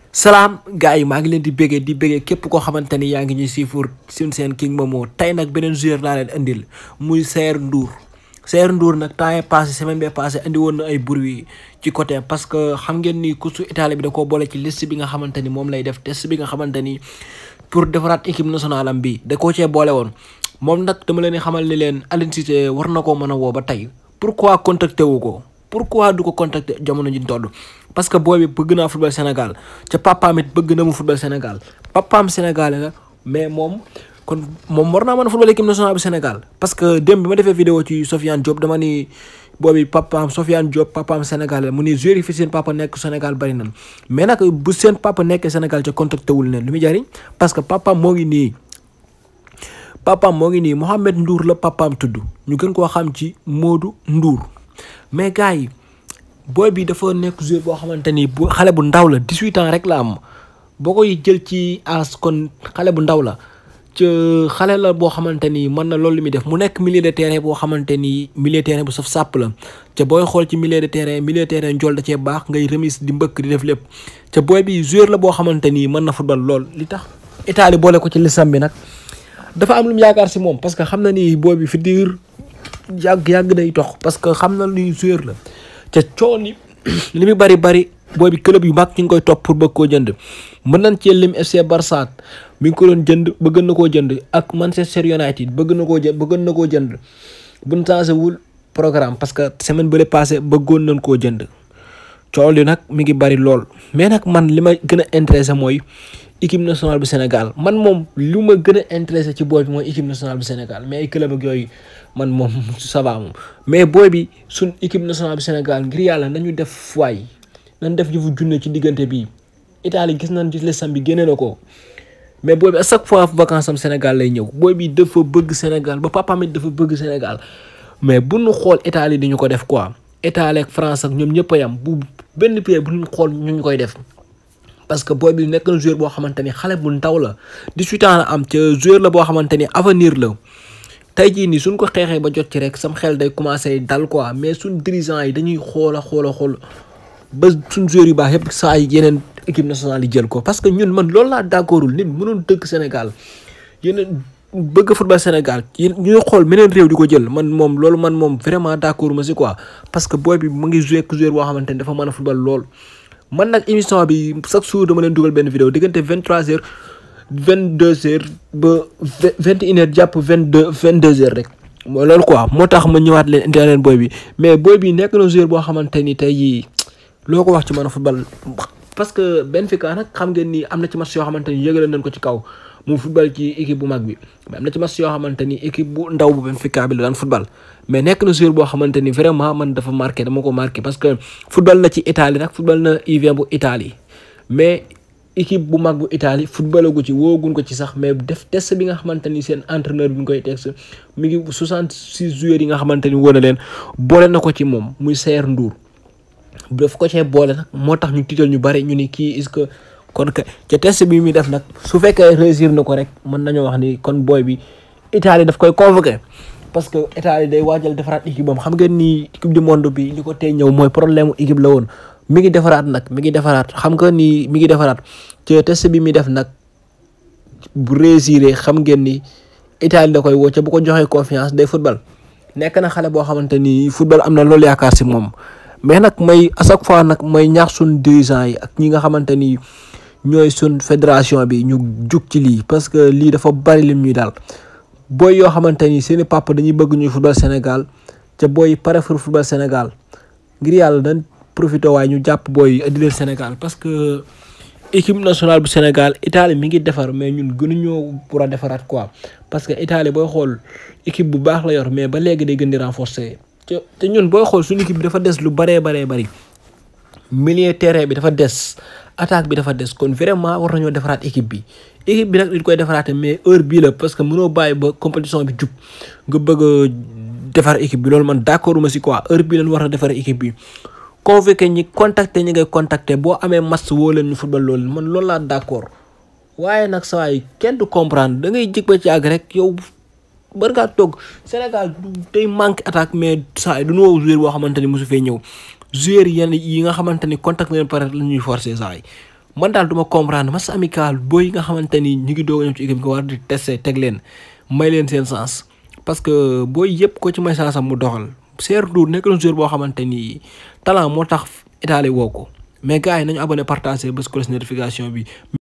salaam gars yi maa ngi leen di béggee di béggee képp koo xamante ni yaa ngi ñuy siifur suñ seen King Momo tey nag beneen joueur laa leen indil muy Saer Ndour Saer Ndour nag temps est passé semaine bee passé indi woon na ay bruit ci côté parce que xam ngeen ni coach Italie bi da koo boole ci liste bi nga xamante ni moom lay def test bi nga xamante ni pour defaraat équipe nationale am bi da koo cee boole woon moom nag dama leen di xamal ni leen Aliou Cissé war na koo mën a woo ba tey pourquoi contacté wu ko pourquoi du ko contacter jamono ji ñu toll parce que booy bi bëgg naa football Sénégal ca papaam it bëgg na mu football Sénégal papaam Sénégalais la mais moom kon moom war naa mën a football équipe nationale bu Sénégal parce que démb bi ma defee vidéo ci Sofiane Diop dama ni boobi papaam Sofiane Diop papaam Sénégalais mu ni joueur yi fi seen papa nekk Sénégal bari nan mais nag bu seen papa nekkee Sénégal ca contacté wul leen lu muy jariñ parce que papaam moo ngi nii papaam moo ngi nii Mohamed Ndour la papaam tudd ñu gën koo xam ci Modou Ndour mais gars yi booy bi dafa nekk joueur boo xamante ni bu xale bu ndaw la 18 ans rek la am boo koy jël ci as kon xale bu ndaw la ca xale la boo xamante ni mën na loolu li muy def mu nekk milieu de terrain boo xamante ni milieu de terrain bu saf sàpp la ca booy xool ci milieu de terrain milieu de terrain njool da cee baax ngay remise di mbëkk di def lépp ca booy bi joueur la boo xamante ni mën na football lool li tax Italie boole ko ci lisam bi nag dafa am lu mu yaakaar si moom parce que xam na ni booy bi fi diir yàgg yàgg day tox parce que xam na luy joueur la ca coon yi li muy bari bari booy bi club yu mag ñu ngi koy topp pour bëgg koo jënd mën nañ cee lim FC Barça mi ngi ko doon jënd bëgg na koo jënd ak Manchester United bëgg na koo jënd bëgg na koo jënd buñ changé wul programme parce que semaine bële passé bëggoon nañ koo jënd coow li nag mi ngi bari lool mais nag man li ma gën a intéressé mooy équipe nationale bu Sénégal man moom lu ma gën a intéressé ci booy bi mooy équipe nationale bu Sénégal mais ay club ak yooyu man moom ça va moom mais booy bi suñ équipe nationale bu Sénégal ngir yàlla nañu def waay nañ def yëfu junne ci diggante bi Italie gis nañ ci lesam bi génne na ko mais booy bi à chaque fois vacance am Sénégal lay ñëw booy bi dafa bëgg Sénégal ba papaam it dafa bëgg Sénégal mais bu ñu xool Italie di ñu ko def quoi Italie ak France ak ñoom ñëpp a yam bu benn pays bu ñu xool ñu ñu koy def. parce que booy bi nekk na joueur boo xamante ni xale bu ndaw la 18 ans la am ca joueur la boo xamante ni avenir la tey jii nii suñ ko xeexee ba jot ci rek sam xel day commencé dal quoi mais suñ dirigeant yi dañuy xool a xool a xool ba suñ joueur yu baax yëpp saa yi yeneen équipe nationale yi jël ko parce que ñun man loolu laa d'accordul nit mënoon dëkk Sénégal yeneen bëgg football Sénégal yéen ñuy xool meneen réew di ko jël man moom loolu man moom vraiment d'accord ma si quoi parce que booy bi mu ngi joué ak joueur boo xamante ni dafa mën a football lool. man nag émission bi chaque jour dama leen dugal benn vidéo diggante vingt trois heures vingt deux heures ba vingt une heures jàpp vingt deux vingt deux heures rek mooy loolu quoi moo tax ma ñëwaat leen indi leen booy bi mais booy bi nekk na joueur boo xamante ni tey jii loo ko wax ci mën a football parce que Benfica nag xam ngeen ni am na ci match yoo xamante ni yëgale nañ ko ci kaw mu football ci équipe bu mag bi mais am na ci match yoo xamante ni équipe bu ndaw bu Benfica bi la daan football mais nekk na joueur boo xamante ni vraiment man dafa marqué dama ko marqué parce que football na ci Italie nag football na U20 bu Italie mais équipe bu mag bu Italie footballagu ci woogun ko ci sax mais def test bi nga xamante ni seen entraîneur bi ñu koy test mi ngi 66 joueurs yi nga xamante ni wóor na leen boole na ko ci moom muy Saer Ndour daf ko cee boole nag moo tax ñu tiital ñu bari ñu ni kii est-ce que kon que ca test bi muy def nag su fekkee réussir na ko rek mën nañoo wax ni kon booy bi Italie daf koy convoqué. parce que Italie day waajal defaraat équipe bam xam ngeen ni équipe du monde bi li ko tey ñëw mooy problème mu équipe la woon mi ngi defaraat nag mi ngi defaraat xam nga ni mi ngi defaraat te test bi muy def nag bu réussir xam ngeen ni Italie da koy woo ca bu ko joxee confiance day football nekk na xale boo xamante ni football am na loolu yaakaar si moom mais nag may à chaque fois nag may ñaax suñ dirigeants yi ak ñi nga xamante ni ñooy suñ fédération bi ñu jug ci lii parce que lii dafa bari lim ñuy daal. booy yoo xamante ni seeni papa dañuy bëgg ñuy football Sénégal ca booy pare pour football Sénégal ngir yàlla dañ profité waaye ñu jàpp booy indi leen Sénégal parce que équipe nationale bu Sénégal Italie mi ngi defar mais ñun gënuñoo pour a defaraat quoi parce que Italie booy xool équipe bu baax la yor mais ba léegi day gën di renforcer te te ñun booy xool suñu équipe bi dafa des lu baree baree bari milieu terrain bi dafa des attaque bi dafa des kon vraiment war nañoo defaraat équipe bi équipe bi nag dañ koy defaraate mais heure bii la parce que mënoo bàyyi ba compétition bi jub nga bëgg a defar équipe bi loolu man d'accord ma si quoi heure bii lañ war a defar équipe bi convoqué ñi contacter ñi ngay contacter boo amee match woo leen ñu football loolu man loolu laa d'accord waaye nag saa yi kenn du comprendre da ngay jig ba ci àgg rek yow bari ngaa toog Sénégal day manque attaque mais saa yi du ñu woo joueur boo xamante ni mosu fee ñëw joueur yenn yi nga xamante ni contact leen pare la ñuy forcer saa yi man daal du ma comprendre match amical booy yi nga xamante ni ñu ngi doog a ñëw ci équipe nga war di tester teg leen may leen seen sens parce que booy yëpp ko ci may sens am mu doxal Cher Ndour nekk na joueur boo xamante ni talent moo tax Italie woo ko mais gars yi nañu abonné partagé bés cloche notification bi